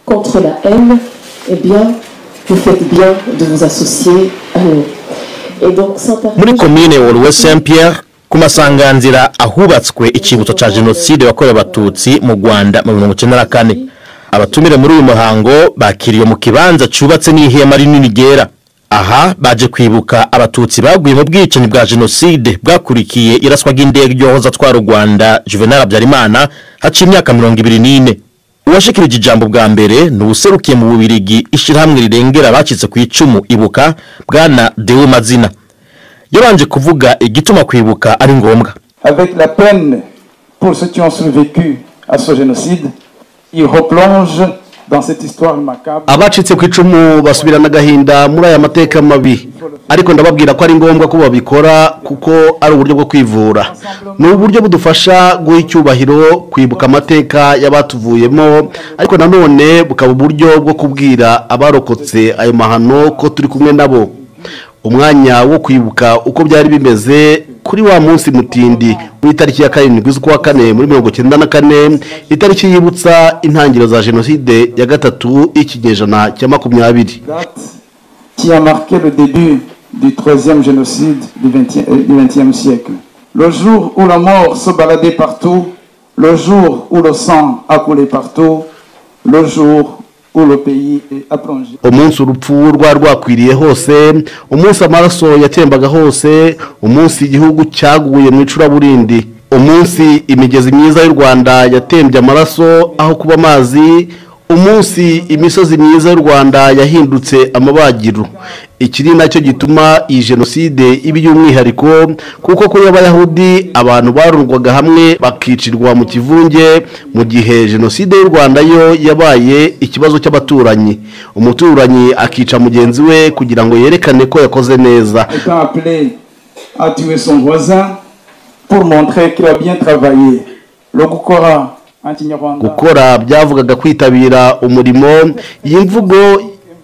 contre la haine, eh bien, vous faites bien de vous associer à nous. Et donc, muri komine woruwe saint pierre ku masanganzira ahubatswe icyibutso cya jenoside yakorewe abatutsi mu rwanda mu mirongo icyenda na kane abatumire muri uyu muhango bakiriwe mu kibanza cyubatse n'ihema rinini ryera aha baje kwibuka abatutsi baguye mu bwicanyi bwa jenoside bwakurikiye iraswa ry'indege ryohoza atwara u rwanda juvenal habyarimana haciye imyaka mirongo ibiri n'ine uwashikirije ijambo bwa mbere ni ubuserukiye mu bubirigi ishyirahamwe rirengera abacitse ku icumu ibuka bwana dewe mazina yabanje kuvuga igituma kwibuka ari ngombwa avec la peine pour ceux qui ont survécu à ce génocide, ils replongent dans cette histoire macabre. abacitse ku icumu basubirana agahinda muri aya mateka mabi ariko ndababwira ko ari ngombwa ko babikora kuko ari uburyo bwo kwivura ni uburyo budufasha guha icyubahiro kwibuka amateka y'abatuvuyemo ariko nanone bukaba uburyo bwo kubwira abarokotse ayo mahano ko turi kumwe nabo umwanya wo kwibuka uko byari bimeze kuri wa munsi mutindi w'itariki ya karindwi z'ukwa kane muri mirongo icyenda na kane itariki yibutsa intangiriro za jenoside ya gatatu y'ikinyejana cya makumyabiri Date qui a marqué le début du troisième génocide du XXe siècle. Le jour où la mort se baladait partout, le jour où le sang a coulé partout, le jour où le pays a plongé. umunsi urupfu rwari rwakwiriye hose umunsi amaraso yatembaga hose umunsi igihugu cyaguye mu icuraburindi umunsi imigezi myiza y'u rwanda yatembye amaraso aho kuba amazi umunsi imisozi myiza y'u rwanda yahindutse amabagiro iki ni nacyo gituma iyi jenoside iba iy'umwihariko kuko kuri y'abayahudi abantu barundwaga hamwe bakicirwa mu kivunge mu gihe jenoside y'u rwanda yo yabaye ikibazo cy'abaturanyi umuturanyi akica mugenzi we kugira ngo yerekane ko yakoze neza Étant appelé à tuer son voisin pour montrer qu'il a bien travaillé. Le Gukora, anti-Nyarwanda. gukora byavugaga kwitabira umurimo iyi mvugo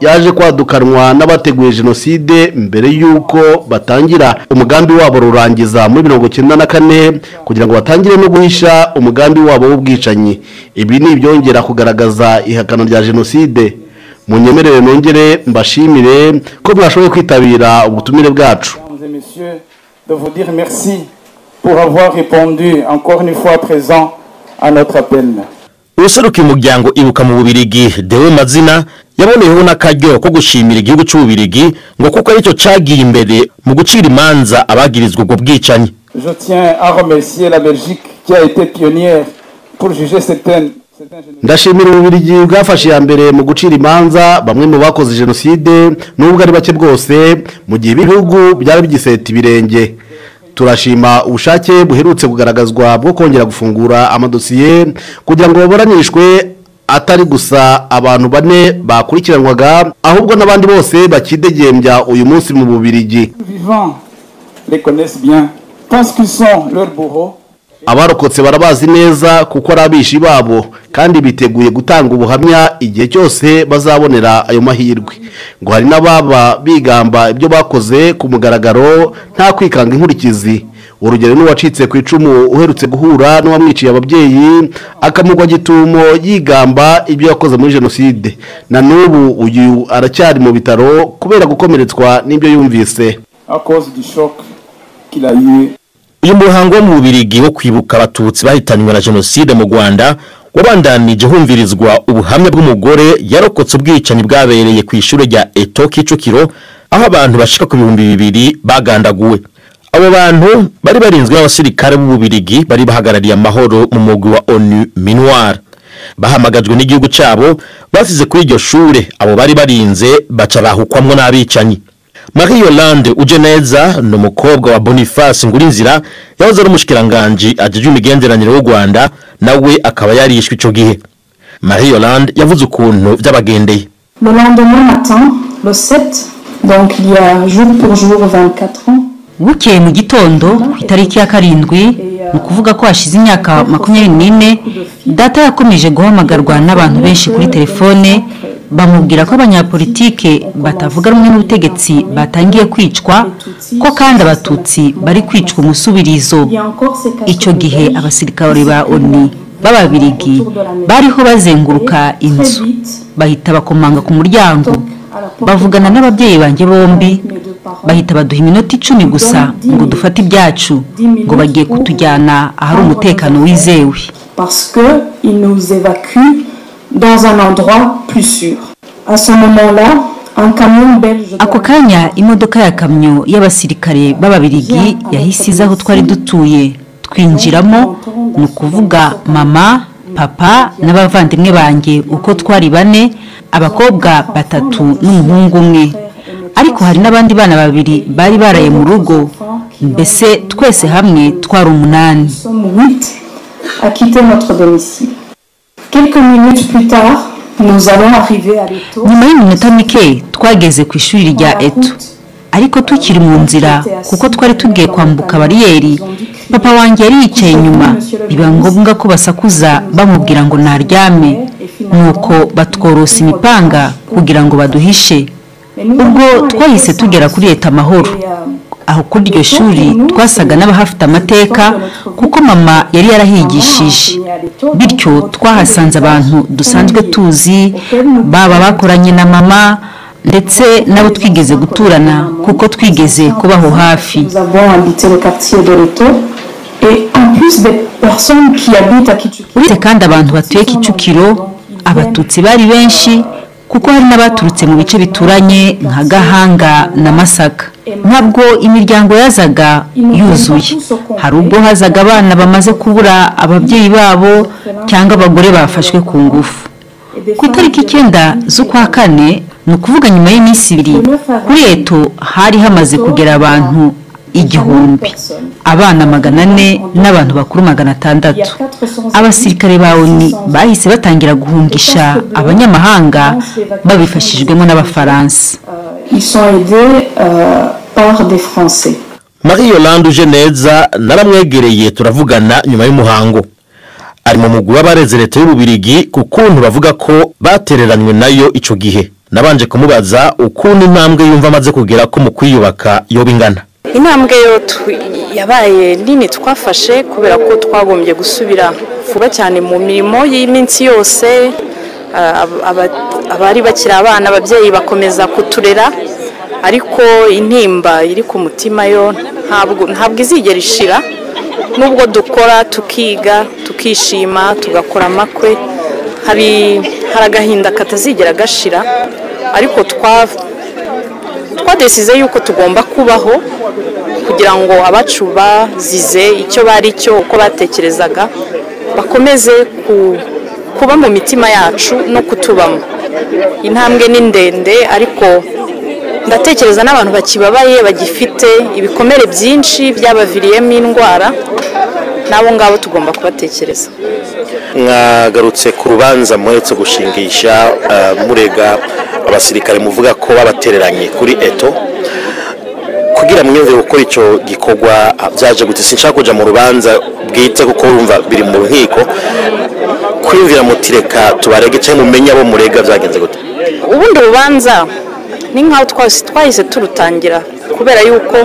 yaje kwadukanwa n'abateguye jenoside mbere y'uko batangira umugambi wabo rurangiza muri mirongo icyenda na kane kugira ngo batangire no guhisha umugambi wabo w'ubwicanyi ibi ni ibyongera kugaragaza ihakana rya jenoside munyemerere nongere mbashimire ko mwashoboye kwitabira ubutumire bwacu Mesdames et messieurs, de vous dire merci pour avoir répondu encore une fois présent à notre appel. ubuserukiye umuryango ibuka mu bubirigi dewe mazina yaboneyeho n'akaryo ko gushimira igihugu cy'ububirigi ngo kuko aricyo cyagiye imbere mu gucira imanza abagirizwa ubwo bwicanyi Je tiens à remercier la Belgique qui a été pionnière pour juger certaines. certains génocides. ndashimira ububirigi bwafashe iya mbere mu gucira imanza bamwe mu bakoze jenoside n'ubwo ari bake bwose mu gihe ibihugu byari bigiseta ibirenge turashima ubushake buherutse kugaragazwa bwo kongera gufungura amadosiye kugira ngo baburanishwe atari gusa abantu bane bakurikiranwaga ahubwo n'abandi bose bakidegembya uyu munsi mu bubirigi Les vivants les connaissent bien, pensent qu'ils sont leurs bourreaux. abarokotse barabazi neza kuko ari abishi babo kandi biteguye gutanga ubuhamya igihe cyose bazabonera ayo mahirwe ngo hari n'ababa bigamba ibyo bakoze ku mugaragaro nta kwikanga inkurikizi urugero ni uwacitse ku icumu uherutse guhura n'uwamwiciye ababyeyi akamugwa gitumo yigamba ibyo yakoze muri jenoside na n'ubu uyu aracyari mu bitaro kubera gukomeretswa n'ibyo yumvise à cause du choc qu'il a eu. uyu muhango wo mu bubirigi wo kwibuka abatutsi bahitanywe na jenoside mu rwanda wabandanije humvirizwa ubuhamya bw'umugore yarokotse ubwicanyi bwabereye ku ishuri rya eto kicukiro aho abantu bashika ku bihumbi bibiri bagandaguwe abo bantu bari barinzwe n'abasirikare b'ububirigi bari bahagarariye amahoro mu mugwi wa onu minuwara bahamagajwe n'igihugu cyabo basize kuri iryo shure abo bari barinze baca bahukwamwo n'abicanyi Marie Yolande uje neza ni umukobwa wa Boniface Ngurinzira yahoze ari umushikiranganji ajejwe imigenderanire w'u Rwanda nawe akaba yarishwe ico gihe Marie Yolande yavuze ukuntu vyabagendeye Le lendemain matin, le 7, donc il y a jour pour jour 24 ans, bukeye mu gitondo ku itariki ya karindwi ni ukuvuga ko hashize imyaka makumyabiri n'ine data yakomeje guhamagarwa n'abantu benshi kuri telefone bamubwira ko abanyapolitike batavuga rumwe n'ubutegetsi batangiye kwicwa ko kandi abatutsi bari kwicwa umusubirizo il y a encore ces icyo gihe abasirikare ba oni b'ababirigi bariho bazenguruka inzu bahita bakomanga ku muryango bavugana n'ababyeyi banjye bombi bahita baduha iminota icumi gusa ngo dufate ibyacu ngo bagiye kutujyana ahari umutekano wizewe parce qu'ils nous évacuent dans un endroit plus sûr. À ce moment-là, un camion belge. ako kanya imodoka ya kamyo y'abasirikare b'ababirigi yahise iza aho twari dutuye twinjiramo ni ukuvuga mama papa n'abavandimwe banjye uko twari bane abakobwa batatu n'umuhungu umwe ariko hari n'abandi bana babiri bari baraye mu rugo mbese twese hamwe twari umunani Nous sommes huit à quitter notre domicile. Quelques minutes plus tard, nous allons arriver à l'étau. nyuma y'iminota mike twageze ku ishuri rya eto ariko tukiri mu nzira kuko twari tugiye kwambuka bariyeri papa wanjye yari yicaye inyuma biba ngombwa ko basakuza bamubwira ngo naryame nuko batworosa imipanga kugira ngo baduhishe ubwo twahise tugera kuri leta amahoro aho kuri iryo shuri twasaga n'abahafite amateka kuko mama yari yarahigishije bityo twahasanze abantu dusanzwe tuzi baba bakoranye na mama ndetse n'abo twigeze guturana kuko twigeze kubaho hafi Nous avons habité le quartier de l'étau. Et en plus des personnes qui habitent à Kichuki, uretse kandi abantu batuye kicukiro abatutsi bari benshi kuko hari n'abaturutse mu bice bituranye nka gahanga na masaka ntabwo imiryango yazaga yuzuye hari ubwo hazaga abana bamaze kubura ababyeyi babo cyangwa abagore bafashwe ku ngufu ku itariki icyenda z'ukwa kane ni ukuvuga nyuma y'iminsi ibiri kuri eto hari hamaze kugera abantu igihumbi abana magana ane n'abantu bakuru magana atandatu abasirikare ba oni bahise batangira guhungisha abanyamahanga babifashijwemo n'abafaransa ils sont aidés euh, par des Français. marie yolande uje neza naramwegereye turavugana nyuma y'umuhango ari mu mugwi w'abareze leta y'ububirigi ku kuntu bavuga ko batereranywe nayo ico gihe nabanje kumubaza ukuntu intambwe yumva amaze kugera ko mu kwiyubaka yoba ingana intambwe yo tu- yabaye nini twafashe kubera ko twagombye gusubira vuba cyane mu mirimo y'iminsi yose ah, ab- aba- abari bakiri abana ababyeyi bakomeza kuturera ariko intimba iri ku mutima yo ntabwo ntabwo izigera ishira nubwo dukora tukiga tukishima tugakora amakwe hari hari agahinda katazigera gashira ariko twa twadesize yuko tugomba kubaho kugira ngo abacu bazize icyo bari cyo uko batekerezaga bakomeze ku- kuba mu mitima yacu no kutubamo intambwe ni ndende ariko ndatekereza n'abantu bakibabaye bagifite ibikomere byinshi byabaviriyemo indwara n'abo ngabo tugomba kubatekereza mwagarutse ku rubanza muheretse gushingisha eh, murega abasirikare muvuga ko babatereranye kuri eto kugira mwiyumvire gukora icyo gikorwa ah, byaje gute sinshaka kujya mu rubanza bwite kuko urumva biri mu nkiko kwiyumvira mutireka tubarege cyangwa mumenye abo murega byagenze gute ubundi urubanza ni nk'aho twahise- twahise turutangira kubera yuko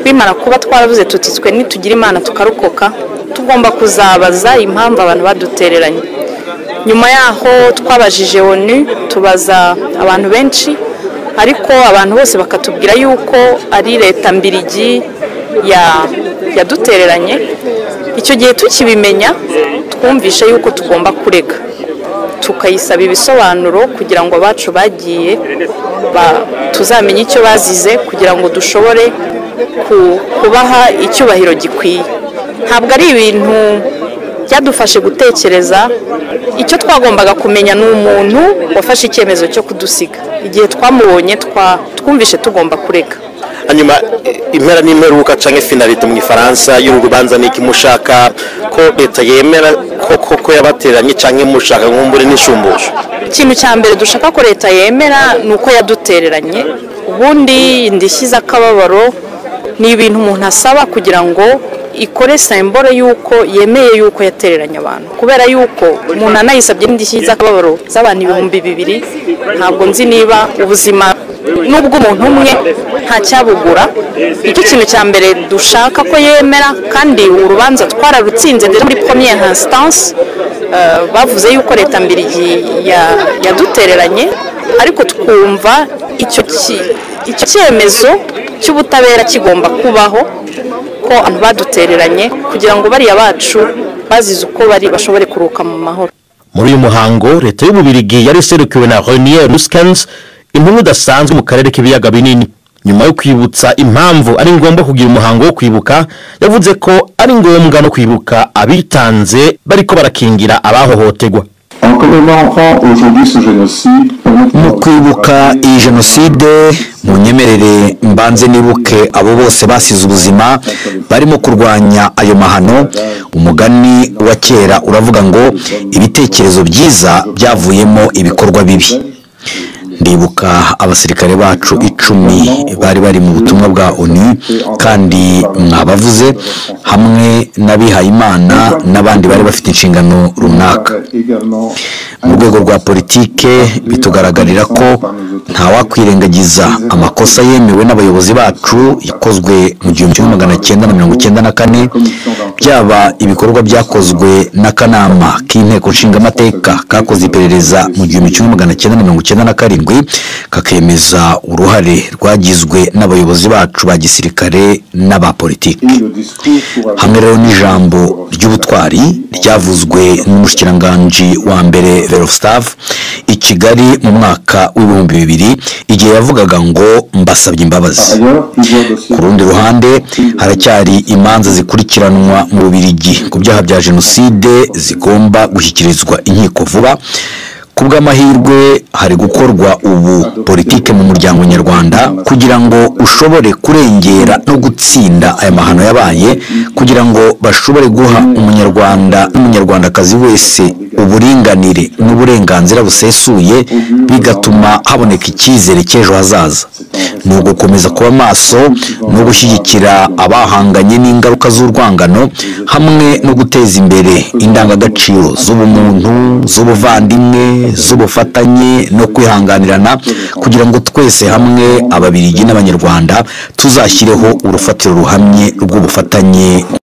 bimara kuba twaravuze tuti twe nitugira imana tukarokoka tugomba kuzabaza impamvu abantu badutereranye nyuma yaho twabajije onu tubaza abantu benshi ariko abantu bose bakatubwira yuko ari leta mbirigi ya- yadutereranye icyo gihe tukibimenya twumvishe yuko tugomba kurega tukayisaba ibisobanuro kugira ngo abacu bagiye ba- tuzamenye icyo bazize kugira ngo dushobore ku- kubaha icyubahiro gikwiye ntabwo ari ibintu byadufashe gutekereza icyo twagombaga kumenya ni umuntu wafashe icyemezo cyo kudusiga igihe twamubonye twa- twumvishe tugomba kureka hanyuma eh, impera n'imperuka cyangwa finalite mu ifaransa y'uru rubanza ni iki mushaka ko leta yemera ko koko yabatereranye cyangwa mushaka nk'umbure n'ishumbusho ikintu cya mbere dushaka ko leta yemera ni uko yadutereranye ubundi indishyi z'akababaro ni ibintu umuntu asaba kugira ngo ikore sembore y'uko yemeye y'uko yatereranye abantu kubera y'uko umuntu anayisabye n'indishyi z'akababaro z'abantu ibihumbi bibiri ntabwo nzi niba ubuzima n'ubw'umuntu umwe ntacyabugura nicyo kintu cya mbere dushaka ko yemera kandi urubanza twararutsinze ndetse muri première instance eh, bavuze yuko leta mbiri ya- yadutereranye ariko twumva icyo ki- icyo cyemezo cy'ubutabera kigomba kubaho ko abantu badutereranye kugira ngo bariya bacu bazize uko bari bashobore kuruhuka mu mahoro muri uyu muhango leta y'ububirigi yari iserukiwe na renier ruskens intumwa idasanzwe mu karere k'ibiyaga binini nyuma yo kwibutsa impamvu ari ngombwa kugira umuhango wo kwibuka yavuze ko ari ngombwa no kwibuka abitanze bariko barakingira abahohoterwa En commémorant aujourd'hui ce génocide, mu kwibuka iyi jenoside mu nyemerere mbanze nibuke abo bose basize ubuzima barimo kurwanya ayo mahano umugani wa kera uravuga ngo ibitekerezo byiza byavuyemo ibikorwa bibi ndibuka abasirikare bacu icumi bari bari mu butumwa bwa onu kandi mwabavuze hamwe n'abihayimana n'abandi bari bafite inshingano runaka également mu rwego rwa politike bitugaragarira ko ntawakwirengagiza amakosa yemewe n'abayobozi bacu yakozwe mu gihumbi kimwe magana cyenda na mirongo icyenda na kane byaba ibikorwa byakozwe n'akanama k'inteko nshingamateka kakoze iperereza mu gihumbi kimwe magana cyenda na mirongo icyenda na karindwi kakemeza uruhare rwagizwe n'abayobozi bacu ba gisirikare n'aba politiki et le discours pour hamwe rero n'ijambo ry'ubutwari ryavuzwe n'umushikiranganji wa mbere verofstav i kigali mu mwaka w'ibihumbi bibiri igihe yavugaga ngo mbasabye imbabazi ailleurs plusieurs dossiers. ku rundi ruhande haracyari imanza zikurikiranwa mu bubirigi ku byaha bya jenoside zigomba gushyikirizwa inkiko vuba ku bw'amahirwe hari gukorwa ubu politike mu muryango nyarwanda kugira ngo ushobore kurengera no gutsinda aya mahano yabaye kugira ngo bashobore guha umunyarwanda n'umunyarwandakazi wese uburinganire n'uburenganzira busesuye bigatuma haboneka icyizere cy'ejo hazaza ni ugukomeza kuba maso no gushyigikira abahanganye n'ingaruka z'urwangano hamwe no guteza imbere indangagaciro z'ubumuntu z'ubuvandimwe z'ubufatanye no kwihanganirana kugira ngo twese hamwe ababirigi n'abanyarwanda tuzashyireho urufatiro ruhamye rw'ubufatanye